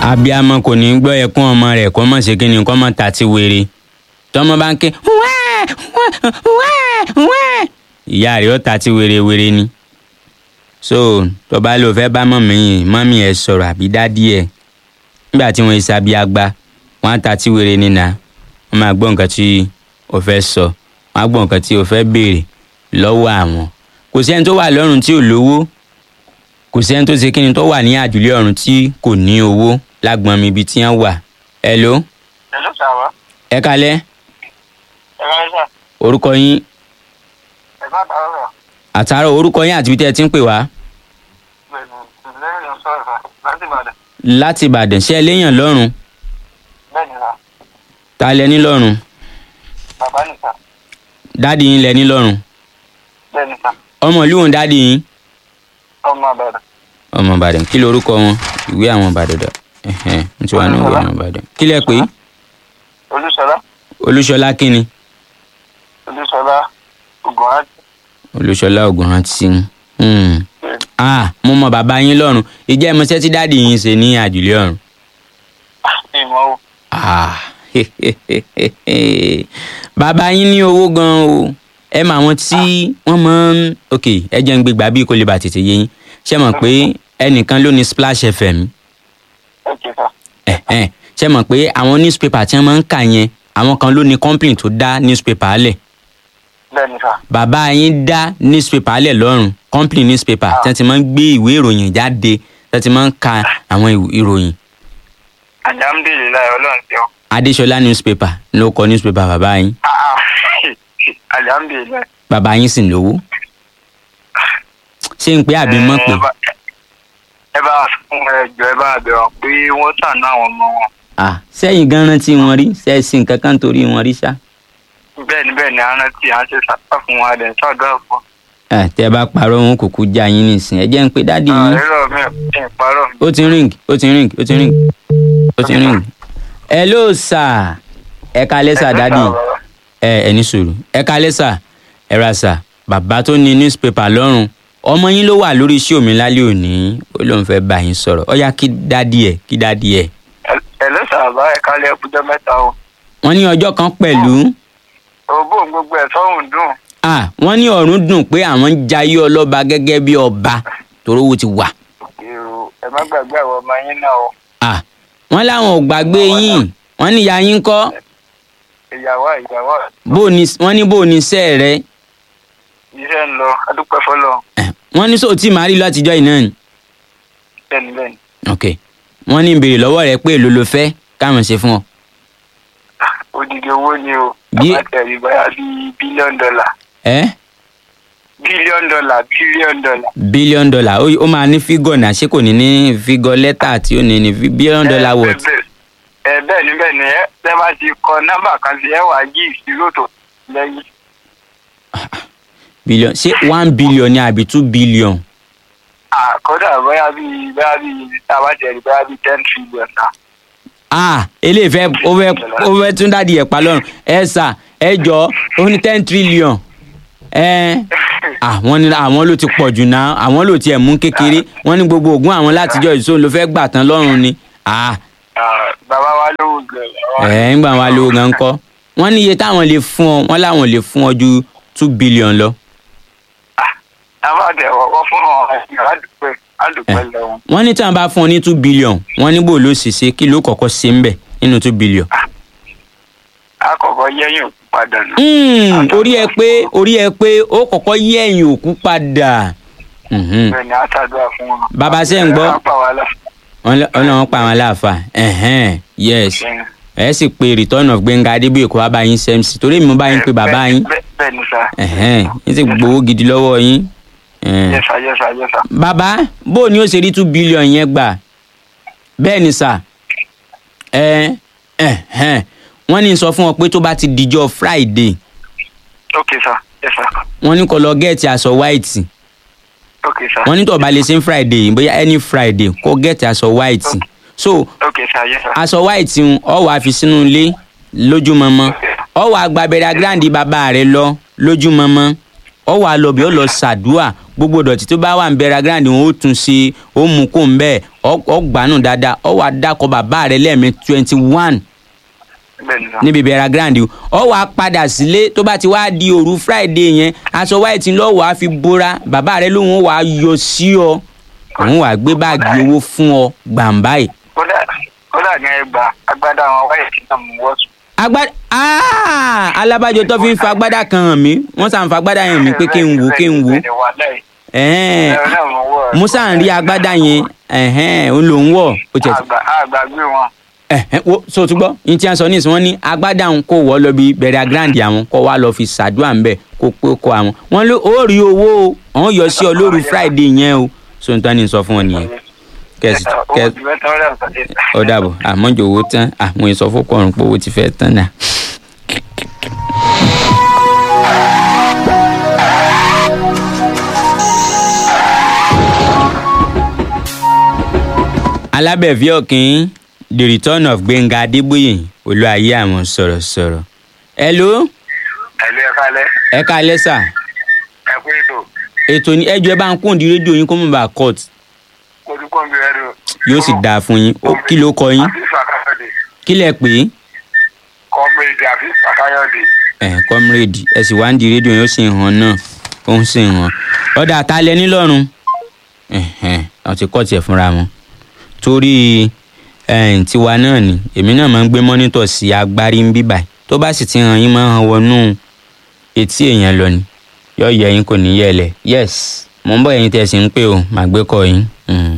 abiyamọ kò ní gbọ́ ẹkún ọmọ rẹ̀ kó mọ̀ ṣe kínní kó mọ̀ ta ti wèrè tọmọ bá ń ké wẹ́ẹ̀ wẹ́ẹ̀ wẹ́ẹ̀ ìyá rẹ̀ ó ta ti wèrè wèrè ni so tó bá lò fẹ́ bá mọ̀mí yìí mọ́mí ẹ̀ sọ̀rọ̀ àbí dádì ẹ̀ nígbà tí wọ́n ṣe abiyagba wọ́n á ta ti wèrè nínà wọ́n máa gbọ́ nǹkan tí o fẹ́ sọ wọ́n á gbọ́ nǹkan tí o fẹ́ béèrè lọ́wọ́ àwọn kò sẹ́ni tó wà lọ́rùn tí ò lówó kò sẹ́ni tó ṣe kíni tó wà ní àjùlé ọ̀run tí kò ní owó lágbọ́n mi ibi tí wọ́n wà. hello Hello, sàwá. ẹ kalẹ́ Ẹ bá sà. orúkọ yín Ẹ bá bá ọ̀rọ̀. àtàrọ orúkọ yín àti ibi tẹ́ ẹ ti ń pè wá Bẹ́ẹ̀ni, lẹ́yìn ló sọ̀rọ̀ sà. Láti Ìbàdàn. láti ìbàdàn ṣé ẹ léèyàn lọ́rùn Bẹ́ẹ̀ni sà. ta lẹ ní lọ́rùn Bàbá nì sà. dádì yín lẹ ní lọ́rùn Bẹ́ẹ̀ni sà. ọmọ ìlú òun dádì yín Ọmọ Ìbàdàn. ọmọ ìbàdàn kí lorúkọ wọn ìwé àwọn ìbàdàn dà ẹhẹn n ti wà ní ìwé àwọn ìbàdàn kí lẹ pé Olúṣọlá. olúṣọlá kínni Olúṣọlá. Ògùnrántì. olúṣọlá ògùnrántí hmm. ah mo mọ bàbá yín lọ́rùn ìjẹ́ ìmọ̀ṣẹ́ tí dádì yín ṣe ní àjùlé ọ̀run Ìmọ̀ o. Ah, bàbá yín ní owó gan o ẹ mọ àwọn tí wọ́n máa ń ok ẹ jẹ́ ń gbé gbà bí kò lè bà tètè yé yín ṣé mọ̀ pé ẹnìkan ló ní Splash FM Ókè sà. ẹ̀hẹ́n, ṣé mọ̀ pé àwọn newspaper tí wọ́n máa ń kà yẹn àwọn kan ló ní company tó dá newspaper lẹ̀ Bẹ́ẹ̀ni sà. bàbá yín dá newspaper lẹ̀ lọ́rùn company newspaper tí wọ́n ti máa ń gbé ìwé ìròyìn jáde tí wọ́n ti máa ń ka àwọn ìw- ìròyìn Alhamdulilayi Ọlọ́run ti ọ. Adéṣọlá newspaper ló kọ newspaper bàbá yín Alhamdulilayi. bàbá yín sì lówó ṣé ń pé àbí mọ̀ pé Ẹ bá- Ẹ bá fún ẹjọ́ ẹ bá bẹ̀rọ̀ pé wọ́n sànú àwọn ọmọ wọn. ah sẹ́yìn gan rántí wọn rí sẹ́ẹ̀sì nǹkan kan torí wọn rí ṣá Bẹ́ẹ̀ni bẹ́ẹ̀ni arántí à ń ṣe sàtà fún wa dẹ̀ sọ́dọ̀ fún. Ah, tẹ́ bá parọ́ wọn kúkú já yín nìsín ẹ jẹ́ ń pé dádì yín Àìrọ̀ mi ò kí n parọ́. ó ti ring ó ti ring ó ti ring ó ti ring hello sir ẹ kalẹ́ sà dádì ẹ ẹ ní sùúrù ẹ kalẹ́ sà ẹ ra sà bàbá tó ní newspaper lọ́rùn ọmọ yín ló wà lórí iṣẹ́ omi lálẹ́ òní ó lóun fẹ́ bá yín sọ̀rọ̀ ó yá kí dádì ẹ̀ kí dádì ẹ̀ Ẹ ló sàbá ẹ kálẹ̀ ẹkújọ́ mẹ́ta o. wọ́n ní ọjọ́ kan pẹ̀lú Ògbó gbogbo ẹ̀ sọ́hùn dùn. ah wọ́n ní ọ̀run dùn pé àwọn ń jayé ọlọ́ba gẹ́gẹ́ bí ọba torówó ti wà Èrò ẹ má gbàgbé àwọn ọmọ yín náà o. ah wọ́n láwọn ò gbàgbé yín wọ́n ní ìyá yín kọ́ Ìyàwó ìyàwó bó ní wọ́n ní bó ní sẹ́ rẹ iṣẹ́ ń lọ adúpẹ́ fọlọ́. Eh, wọ́n ní sóòtì máa rí látijọ́ yìí náà ni Bẹ́ẹ̀ni bẹ́ẹ̀ni. ok wọ́n ní ìbéèrè lọ́wọ́ rẹ pé èlò ló fẹ́ káwọn ṣe fún ọ Odidi owó ni o. Bí- Bàbá tẹ̀lé báyà bíi bílíọ̀nù dọ́là. ẹ Bílíọ̀nù dọ́là bílíọ̀nù dọ́là. bílíọ̀nù dọ́là ó ó máa ní fígọ̀ náà ṣé kò ní ní fígọ̀ lẹ́tà tí ó ní ní bílíọ̀nù dọ́là Ẹ, wọ̀t bẹ́ẹ̀- Ẹ bẹ́ẹ̀ ni bẹ́ẹ̀ ni ẹ tẹ́ bá ti kọ nọ́mbà kan sí ẹ wà á yí ìṣirò tó lẹ́yìn. bílíọ̀nù ṣé one billion ni àbí two billion Àkọ́dà bóyá bíi bóyá bíi táwa tẹ̀lé bóyá bíi ten trillion náà. ah eléyìí fẹ́ ó fẹ́ ó fẹ́ tún dádì ẹ̀ pa lọ́rùn ẹ sà ẹ jọ ó ní ten trillion ẹ àwọn ní àwọn ló ti pọ̀ jù náà àwọn ló tiẹ̀ mú kékeré wọ́n ní gbogbo ògùn àwọn látijọ́ ìṣó ló fẹ́ gbà tán lọ́rùn ni ah Ah, Bàbá wa lówó gbẹ̀rẹ̀. ẹ̀ ń gbà wọn lówó gan kọ́ wọ́n ní iye táwọn lè fún ọ wọ́n láwọn lè fún ọ ju two billion lọ Àwọn àtẹ̀ wọ́n fún ọ àdùpẹ́ àdùpẹ́ lẹ́wọ̀n. wọ́n ní tí wọ́n bá fún ọ ní two billion wọ́n ní bò ló ṣe ṣe kí ló kọ́kọ́ ṣe ń bẹ̀ nínú two billion. Àkọ́kọ́ yẹ́yìn òkú padà nù. Mm, orí ẹ pé orí ẹ pé ó kọ́kọ́ yí ẹ̀yìn òkú padà. Mhm. Bẹ́ẹ̀ ni àtàdúrà fún wọn. Bàbá ṣe ń gbọ́? Ẹ pa wá lọ. wọ́n lọ- wọ́n lọ́wọ́ pa àwọn aláàfáà ẹ̀hẹ́n yes ẹ sì pe return of Gbẹ́ngà Adébóyè kó wá bá yín sẹ́mc torí mi mo bá yín pe bàbá yín Bẹ́ẹ̀- Bẹ́ẹ̀ ni sà. ẹ̀hẹ́n yín sì gbowó gidi lọ́wọ́ yín. ẹ̀hẹ́n. Yẹ́sà yẹ́sà yẹ́sà. bàbá bó o ní ó ṣe rí two billion yẹn gbà bẹ́ẹ̀ ni sà ẹ ẹ̀hẹ́n wọ́n ní sọ fún ọ pé tó bá ti dijọ́ Friday Ok sà. Yẹ́sà. wọ́n ní kó lọ gẹ́ẹ̀tì aṣọ white Ok sà. wọ́n ní tó bá lè ṣe ń Friday bóyá any Friday kó gẹ́ẹ̀tì aṣọ white so Ok sà yẹ́sà. aṣọ white ń ọ wàá fi sínú ilé lójúmọmọ ọ wàá gba abẹ́rẹ́ agrandi bàbá rẹ lọ lójúmọmọ ọ wàá lọ bí ọ lọ ṣàdúà gbogbo dọ̀tí tó bá wà ń bẹ̀rẹ̀ grand wọn ó tún ṣe ó mú kó ń bẹ́ẹ̀ ọ gbanú dáadáa ọ wà dákọ̀ bàbá rẹ lẹ́ẹ̀mí twenty one bẹ́ẹ̀ ni sà. níbi bẹ̀rẹ̀ grand ọ wà á padà sílé tó bá ti wá di òru friday yẹn aṣọ white lọ wà á fi bóra bàbá rẹ lóun wà á yọ sí ọ òun wà á gbé báàgì owó fún ọ gbàǹbáyì. kódà kódà ní ẹgbà agbádá àwọn wáyé tí náà mú wọ́sùn. agbada aa alábàjọ tó fi ń fa agbada kan hàn mí wọ́n sàn fa agbada yẹn mi pé kí n wò kí n wò ẹ̀hẹ́n musa ń rí agbada yẹn ẹ̀hẹ́n òun lòún wọ̀ ó tiẹ̀ ti àgbàgbé wọn. ẹ̀hẹ́n wo so ti gbọ́ yín tí wọ́n sọ ní ìsìn wọn ní agbada òun kò wọ́ lọ bí bẹ̀rẹ̀ grand àwọn kọ́ wa lọ fi ṣàdúrà ń bẹ̀ kó pé kó àwọn wọ́n ló ó rí owó o àwọn yọ sí ọ lóru friday yẹn o so n tán ní sọ fún wọn nìyẹn kẹsì kẹ ó dàbọ̀ àmọ́jọ owó tán àwọn ìsọfúnkọrùn pé owó ti fẹ́ tán náà. alábẹ̀fẹ́ ọ̀kìn the return of gbẹ̀ngà adébóyè olúwayé àwọn sọ̀rọ̀sọ̀rọ̀. hello ẹ̀lú ẹ kálẹ̀ ẹ káalẹ́ sà ẹ kú ètò ètò ní ẹjọ́ ẹ bá ń kún di rédíò yín kó mọ̀ bá court olùkọ́ mi rẹ̀ rò. yóò sì dáa fún yín Ó, kí ló kọ yín àfíìsì àkáyọ̀dé kí lẹ pè é kọ́mírèdì àfíìsì àkáyọ̀dé. ẹ comrade ẹ sì wá ń di rédíò yóò sì hàn náà ó ń sì hàn ọ̀dà àtàlẹ́ nílọ́run àwọn ti kọ́ tiẹ̀ fúnra wọn torí eh, tiwa náà ni èmi náà máa ń gbé mọ́nítọ̀ sí agbárí ń bíbà tó bá sì ti hàn yín máa ń hàn wọnú etí èèyàn lọ ni yọ yẹ yín kò ní yẹ lẹ yes mo ń bọ̀ ẹ̀yin tẹ̀ sí ń pè ó màá gbé kọ́ yín. Mm.